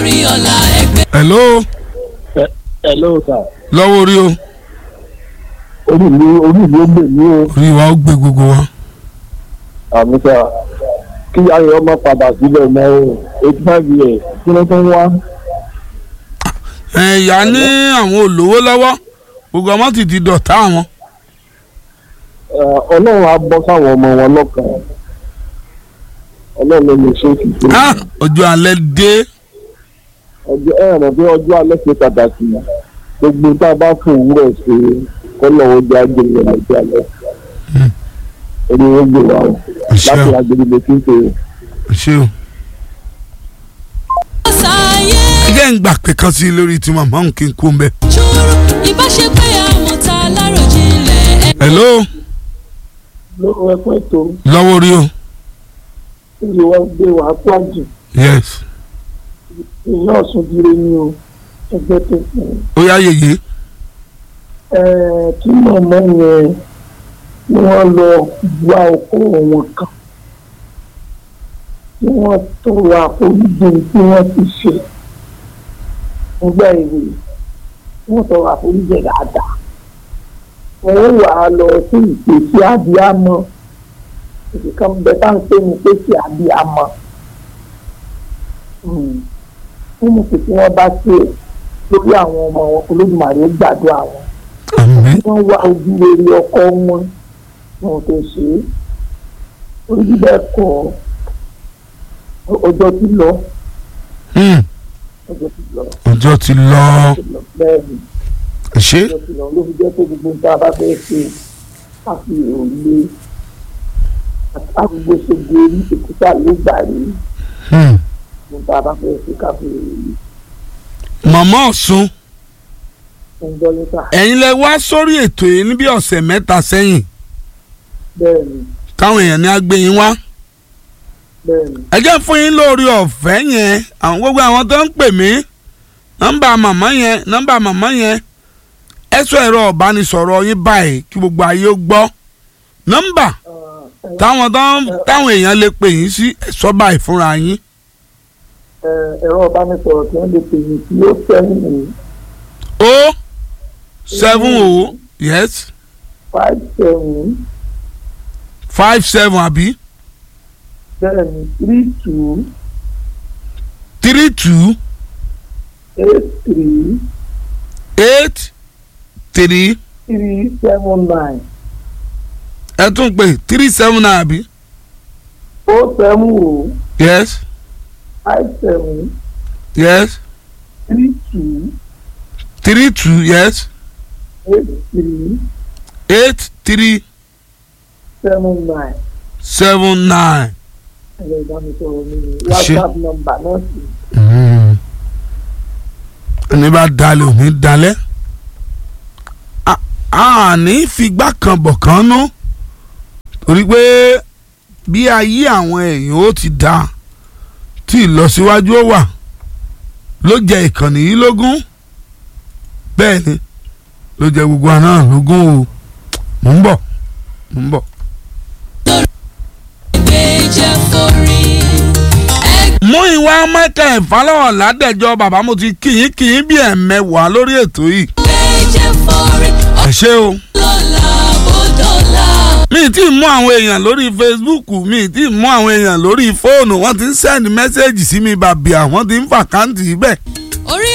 torí ọ̀la ẹgbẹ́. hello hello sir lọ́wọ́ orí o orí mi orí mi ó gbè mí o orí wa ó gbé gbogbo wa. àmì sà kí ayọ̀ ọmọ padà sílẹ̀ mọ́ o eighty five years kí ló tó ń wá. ẹ̀yà ní àwọn olówó lọ́wọ́ gbogbo ọmọ ti di dọ̀tá àwọn. Ẹ, ọlọ́run á bọ́ sáwọn ọmọ wọn lọ́kàn ọlọ́run ló lè ṣe é kìí ṣe Ah, ọjọ́ alẹ́ dé ọjọ́ ẹ rẹ̀ bí ọjọ́ alẹ́ ṣe pàtàkì gbogbo tá a bá fún òwúrọ̀ ṣe kọ́lọ̀ ọjọ́ agbèrè ọjọ́ alẹ́ ẹni wọ́n gbé wa o Àṣẹ láti o. agbèrè lè fi ń pè é. ṣé o. sáyé ẹ jẹ́ ń gbà pé kan sí i lórí tí màmá òun kí n kú ń bẹ̀. jùrù ìbáṣepẹ́ àwọn tá a láròjinlẹ̀ ẹ. hello lóko ẹ̀kọ́ ètò lọ́wọ́ orí o ìlú wa gbé wa pàjù yes ìyá ọ̀sùn dire ni o ẹgbẹ́ tó fún un. ó yá yèyé Ẹ, kí màmá yẹn kí wọ́n lọ wá ọkọ wọn kan kí wọ́n tọrọ àforíjì tí wọ́n ti ṣe nígbà èwe wọ́n tọrọ àforíjì dáadáa wọ́n wà á lọ sí ìpèsè abiyamọ ìdíkan bẹ tá à ń pè ní ìpèsè abiyamọ nínú pé tí wọ́n bá ṣe lórí àwọn ọmọ wọn olódùmarè ó gbàdúrà wọn àmín wọ́n wá ojú rere ọkọ wọn wọn tó ṣe é orí bẹ́ẹ̀ kọ́ ọjọ́ ti lọ Hmm, ọjọ́ ti lọ ọjọ́ ti lọ ọjọ́ ti lọ bẹ́ẹ̀ ni ṣé ọjọ́ ti lọ ló fi jẹ́ pé gbogbo nǹkan bá fẹ́ ṣe káfí òrùlé àgbègbè ṣègbè orí ìkúta ló gbà rí Hmm. gbogbo nǹkan bá fẹ́ ṣe káfí òrùlé màmá ọ̀sùn ń gbọ́ níta ẹ̀yin lẹ wá sórí ètò yìí ní bí ọ̀sẹ̀ mẹ́ta sẹ́yìn bẹ́ẹ̀ ni káwọn èèyàn ní agbẹ́yìn wá bẹ́ẹ̀ ni ẹ jẹ́ fún yín lórí ọ̀fẹ́ yẹn àwọn gbogbo àwọn tó ń pè mí nọ́mbà màmá yẹn nọ́mbà màmá yẹn ẹ sọ ẹ̀rọ ọ̀bánisọ̀rọ̀ yín báyìí kí gbogbo ayé ó gbọ́ nọ́mbà táwọn tó ń táwọn èèyàn lè pè yín sí ẹ sọ báyìí fúnra yín Ẹ, ẹ̀rọ ìbánisọ̀rọ̀ tí wọ́n lè pè ní tí ó sẹ́yìn ní o seven o yes five seven five seven àbí bẹ́ẹ̀ ni three two three two eight three eight three three seven nine ẹ tún pè three seven àbí o seven o yes five seven yes three two three two yes eight three eight three seven nine seven nine. ẹ̀rọ ìbánisọ̀rọ̀ mi ni Ṣé- whatsapp number náà sì ẹni bá dalẹ̀ ò ní dalẹ̀ A- a ní figbá kan bọ̀ kan nú torí pé bí ayé àwọn èèyàn ó ti dá tí ìlọsíwájú ó wà ló jẹ ìkànnì yìí lógún bẹ́ẹ̀ ni ló jẹ gbogbo àná lógún o mò ń bọ̀ mò ń bọ̀. ẹgbẹ́ jẹ́ forí. mú ìwà michael ìfàlọ́wọ̀ ládẹ́jọ́ bàbá mo ti kì í kì í bí ẹ̀mẹ́wàá lórí ètò yìí ẹgbẹ́ jẹ́ forí. ẹ ṣé o. ọlọ́lá bọ́dọ̀lá. mi ti mú àwọn èèyàn lórí facebook mi ti mú àwọn èèyàn lórí fóònù wọ́n ti ń sẹ́ndì mẹ́sẹ́ẹ̀jì sí mi bàbí àwọn ti ń fàkáǹtì bẹ́ẹ̀ orí